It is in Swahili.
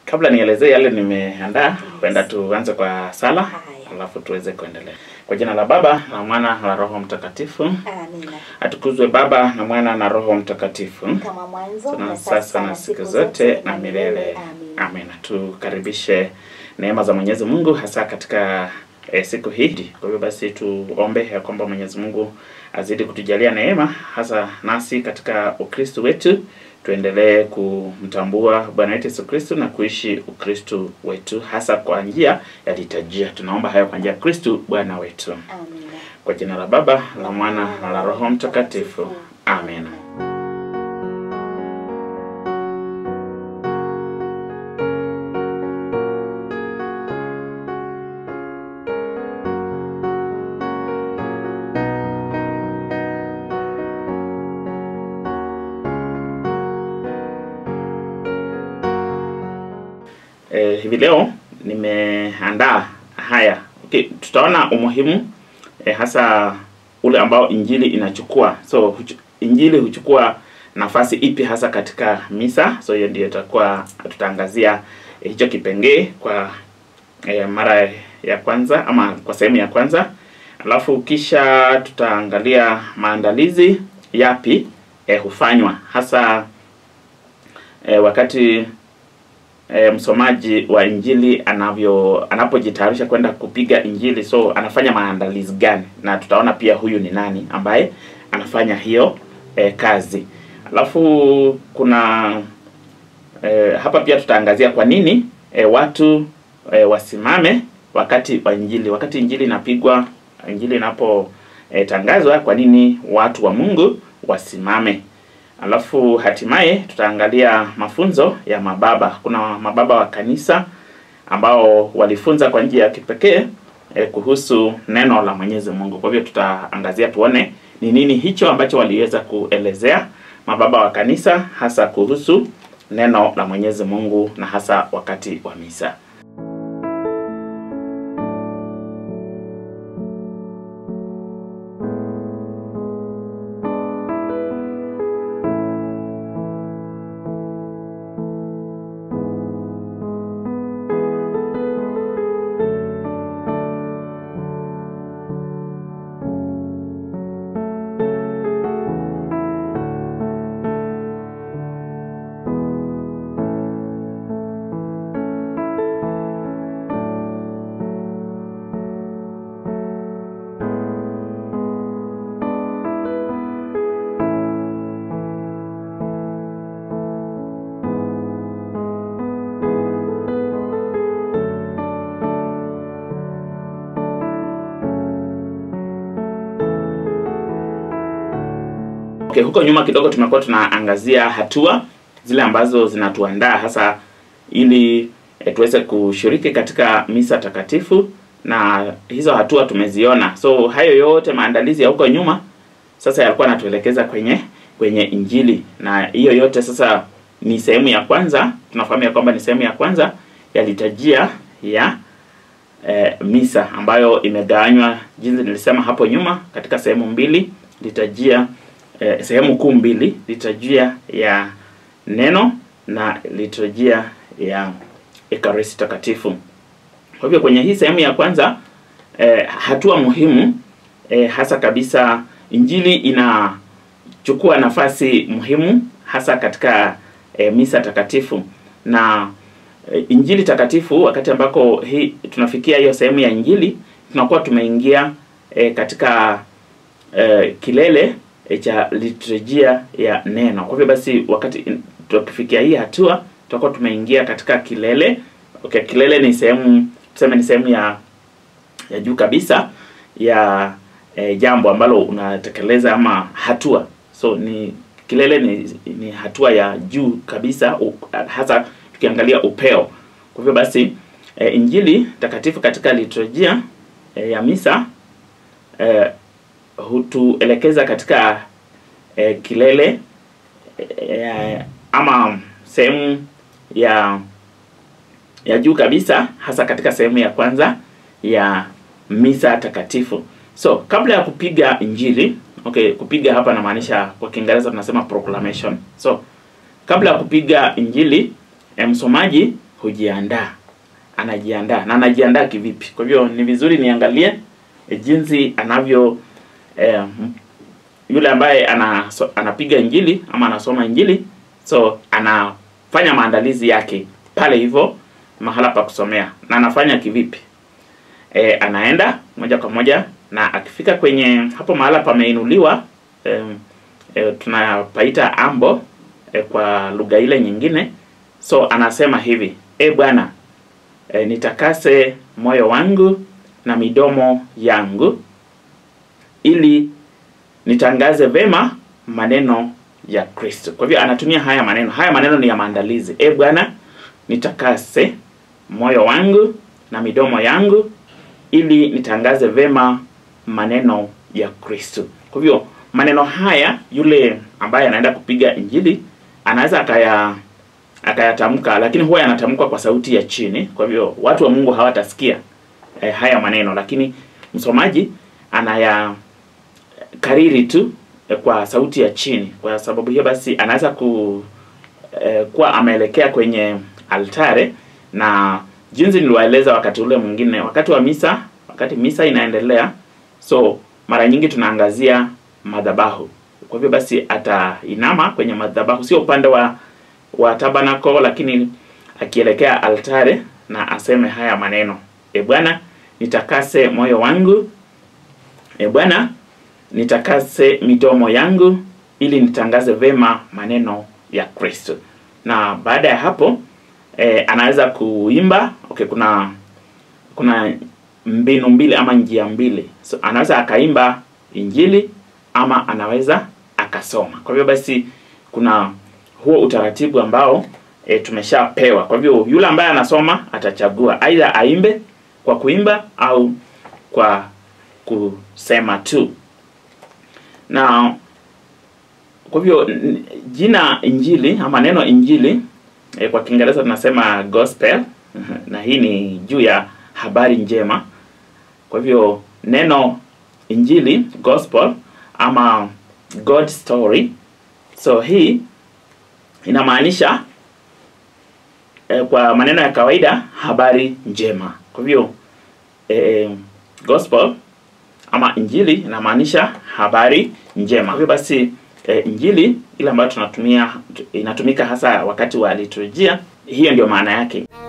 Kabla nielezee yale nimeandaa, huenda tuanze kwa sala Haya. alafu tuweze kuendelea. Kwa jina la Baba na Mwana na Roho Mtakatifu. Amina. Atukuzwe Baba na Mwana na Roho Mtakatifu. Kama mwanzo na na sasa na siku zote na milele. Amina. Amina. Tukaribishe neema za Mwenyezi Mungu hasa katika eh, siku hii. Kwa hivyo basi tuombe ya kwamba Mwenyezi Mungu azidi kutujalia neema hasa nasi katika Ukristo wetu tuendelee kumtambua Bwana wetu Yesu Kristo na kuishi Ukristo wetu hasa kwa njia ya liturujia. Tunaomba hayo kwa njia ya Kristo Bwana wetu. Amina. Kwa jina la Baba la Mwana na la Roho Mtakatifu. Amen. Eh, hivi leo nimeandaa haya. Okay, tutaona umuhimu eh, hasa ule ambao injili inachukua. So huchu, injili huchukua nafasi ipi hasa katika misa? So hiyo ndio itakuwa tutaangazia eh, hicho kipengee kwa eh, mara ya kwanza ama kwa sehemu ya kwanza, alafu kisha tutaangalia maandalizi yapi eh, hufanywa hasa eh, wakati e, msomaji wa injili anavyo anapojitayarisha kwenda kupiga injili, so anafanya maandalizi gani, na tutaona pia huyu ni nani ambaye anafanya hiyo e, kazi. Alafu kuna e, hapa pia tutaangazia kwa nini e, watu e, wasimame wakati wa injili, wakati injili inapigwa, injili inapotangazwa, kwa nini watu wa Mungu wasimame. Alafu hatimaye tutaangalia mafunzo ya mababa. Kuna mababa wa kanisa ambao walifunza kwa njia ya kipekee eh, kuhusu neno la Mwenyezi Mungu. Kwa hivyo tutaangazia tuone ni nini hicho ambacho waliweza kuelezea mababa wa kanisa hasa kuhusu neno la Mwenyezi Mungu na hasa wakati wa misa. Okay, huko nyuma kidogo tumekuwa tunaangazia hatua zile ambazo zinatuandaa hasa ili e, tuweze kushiriki katika misa takatifu na hizo hatua tumeziona. So hayo yote maandalizi ya huko nyuma sasa yalikuwa yanatuelekeza kwenye kwenye injili na hiyo yote sasa ni sehemu ya kwanza. Tunafahamu ya kwamba ni sehemu ya kwanza ya liturujia ya e, misa ambayo imegawanywa jinsi nilisema hapo nyuma katika sehemu mbili liturujia eh, sehemu kuu mbili, liturujia ya neno na liturujia ya ekaristi takatifu. Kwa hivyo kwenye hii sehemu ya kwanza eh, hatua muhimu eh, hasa kabisa injili inachukua nafasi muhimu hasa katika eh, misa takatifu na eh, injili takatifu. Wakati ambako hii tunafikia hiyo sehemu ya injili, tunakuwa tumeingia eh, katika eh, kilele e, cha liturujia ya neno. Kwa hivyo basi, wakati tukifikia hii hatua, tutakuwa tumeingia katika kilele. Okay, kilele ni sehemu tuseme ni sehemu ya ya juu kabisa ya e, jambo ambalo unatekeleza ama hatua. So ni kilele ni, ni hatua ya juu kabisa u, hasa tukiangalia upeo. Kwa hivyo basi e, injili takatifu katika liturujia e, ya misa e, hutuelekeza katika e, kilele e, ama sehemu ya ya juu kabisa hasa katika sehemu ya kwanza ya misa takatifu. So kabla ya kupiga injili, okay, kupiga hapa namaanisha kwa Kiingereza tunasema proclamation. So kabla ya kupiga injili, e, msomaji hujiandaa, anajiandaa na anajiandaa kivipi? Kwa hivyo ni vizuri niangalie e, jinsi anavyo e, yule ambaye ana, so, anapiga injili ama anasoma injili, so anafanya maandalizi yake pale hivyo mahala pa kusomea, na anafanya kivipi? E, anaenda moja kwa moja na akifika kwenye hapo mahala pameinuliwa e, e, tunapaita ambo e, kwa lugha ile nyingine. So anasema hivi, e Bwana e, nitakase moyo wangu na midomo yangu ili nitangaze vema maneno ya Kristo. Kwa hivyo anatumia haya maneno. Haya maneno ni ya maandalizi. E Bwana nitakase moyo wangu na midomo yangu ili nitangaze vema maneno ya Kristo. Kwa hivyo maneno haya yule ambaye anaenda kupiga injili anaweza akaya akayatamka, lakini huwa yanatamkwa kwa sauti ya chini. Kwa hivyo watu wa Mungu hawatasikia eh, haya maneno, lakini msomaji anaya kariri tu eh, kwa sauti ya chini. Kwa sababu hiyo basi anaweza ku eh, kuwa ameelekea kwenye altare na jinsi niliwaeleza wakati ule mwingine, wakati wa misa, wakati misa inaendelea, so mara nyingi tunaangazia madhabahu. Kwa hivyo basi atainama kwenye madhabahu, sio upande wa wa tabanako, lakini akielekea altare na aseme haya maneno: E Bwana, nitakase moyo wangu, e Bwana, nitakase midomo yangu, ili nitangaze vema maneno ya Kristo. Na baada ya hapo e, anaweza kuimba. Okay, kuna kuna mbinu mbili ama njia mbili, so anaweza akaimba injili ama anaweza akasoma. Kwa hivyo basi kuna huo utaratibu ambao e, tumeshapewa. Kwa hivyo yule ambaye anasoma atachagua aidha aimbe kwa kuimba au kwa kusema tu. Na kwa hivyo n- jina injili ama neno injili e, kwa Kiingereza tunasema gospel na hii ni juu ya habari njema. Kwa hivyo neno injili gospel ama God story, so hii inamaanisha eh, kwa maneno ya kawaida habari njema. Kwa hivyo eh, gospel ama injili inamaanisha habari njema. Kwa hivyo basi eh, injili ile ambayo tunatumia inatumika hasa wakati wa liturujia, hiyo ndio maana yake.